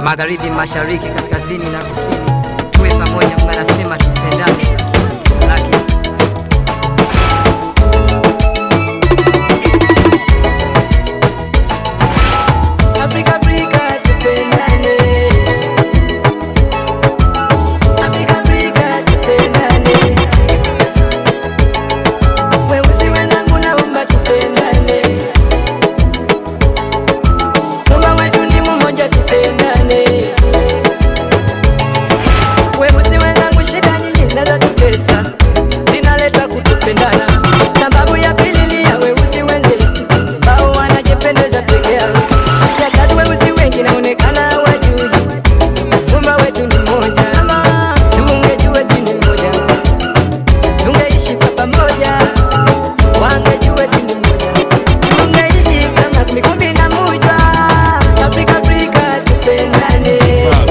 magharibi, mashariki, kaskazini na kusini, tuwe pamoja. Mungu anasema tupendane. Laki. Afrika, Afrika, tupendane. Afrika, Afrika, tupendane. Weusi wenzangu naomba tupendane. Muumba wetu ni mmoja, tupendane. Weusi wenzangu, shida nyingi zinazotutesa zinaletwa kutupendana. Sababu ya pili ni ya weusi wenzetu ambao wanajipendeza peke yao. Ya tatu, weusi wengi naonekana hawajui Muumba wetu ni mmoja. Kama tungejua dini moja, tungeishi kwa pamoja. Wangejua dini moja, tungeishi kama kumi kumi na moja. Afrika, Afrika, tupendane.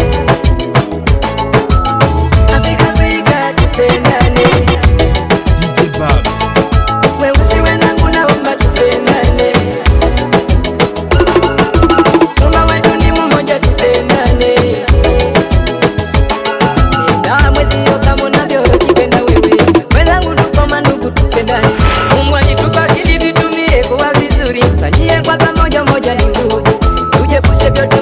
Afrika, Afrika, tupendane. DJ Babs. Weusi wenzangu naomba tupendane. Muumba wetu ni mmoja, tupendane. Penda mwezio kama unavyojipenda wewe. Wenzangu tuko mandugu, tupendane. Mungu alitupa ili vitumie kuwa vizuri, fanyie kwa pamoja, moja ni nguvu. Tujiepushe vyote